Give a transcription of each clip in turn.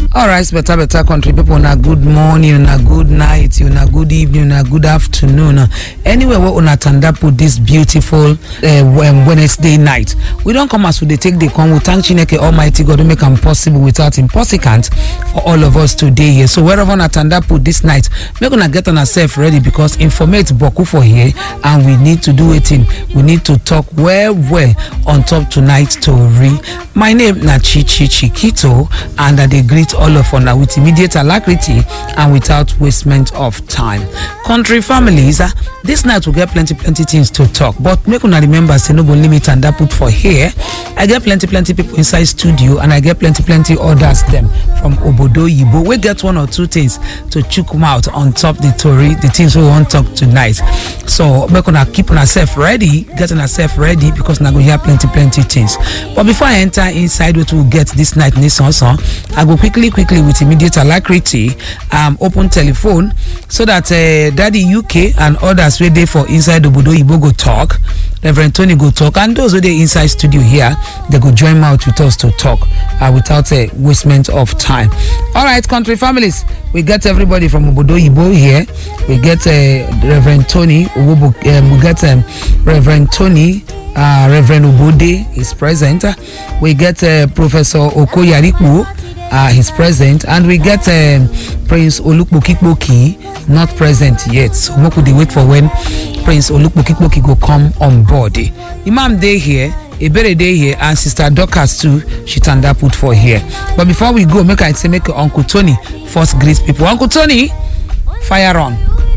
alright better better country people una good morning una good night una good evening una good afternoon anywhere wey una tanda put this beautiful uh, wednesday night we don come as we dey take dey come we thank chineke almighty god wey make am possible without him possicant for all of us to dey here so wherever una tanda put this night make una get una sef ready because informate boku for here and we need to do wetin we need to talk well well on top tonight tori my name na chichi chikito and i dey greet all of una with immediate alacrity and without wastement of time country families uh, this night we get plenty plenty things to talk but make una remember say no go limit and that put for here i get plenty plenty people inside studio and i get plenty plenty others dem from obodo yibo wey get one or two things to chook mouth on top the tori the things wey we wan talk tonight so make una keep una sef ready get una sef ready because una go hear plenty plenty things but before i enter inside wetin we get this night nisansan i go quickly quickly with immediate alacrity um, open telephone so that uh, daddy uk and others wey dey for inside obodo oyibo go talk reverend tony go talk and those wey dey inside studio here they go join mouth with us to talk uh, without a wastement of time all right country families we get everybody from obodo oyibo here we get uh, reverend tony Owobo, um, we get um, reverend tony uh, reverend obode is present we get uh, professor okoyaripo uh, he's present and we get um, prince olukpokikpoki not present yet so make we dey wait for when prince olukpokikpoki go come on board imam dey here ebere dey here and sister dorcas too she tanda put for here but before we go make i say make uncle tony first greet people uncle tony fire on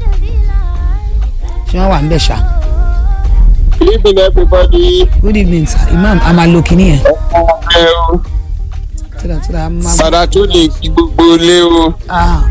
ṣé wọn wà ń bẹ ṣá. Good evening, everybody. good evening sir imam amaloki nìyẹn. Ẹ o, tíra tíra máa. Fada tó lè kí gbogbo ilé o. ah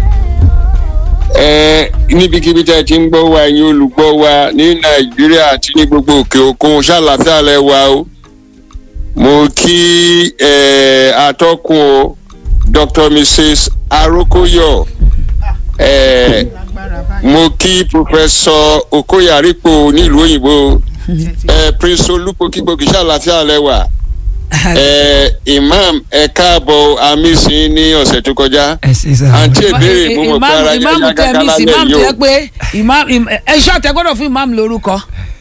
Ẹ níbikíbi tí ẹ ti ń gbọ́ wa ẹ̀yin olùgbọ́ wa ní Nàìjíríà àti ní gbogbo òkè òkun ṣàlàfíà lẹ wa o. Mo kí ẹ atọ́kùn o Dr. Mrs. Arokoyo. Ẹ mo kí Professor Okoyaripo nílùú òyìnbó. Ẹ Prince Olúpokígbòkì ṣàlàfíà lẹ wa. Ẹ Imam ẹ káàbọ̀ amísìn ní ọ̀sẹ̀ tó kọjá. ẹ ṣe sá. àǹtí ìbéèrè mo mọ̀ pé ara yẹn ìmáàmù yá tẹ gágá mí sí lálẹ́ ìmáàmù yìí tẹ o. pé ìmáàmù ẹ ṣọ́ tẹ gbọ́dọ̀ fún ìmáàmù lórúkọ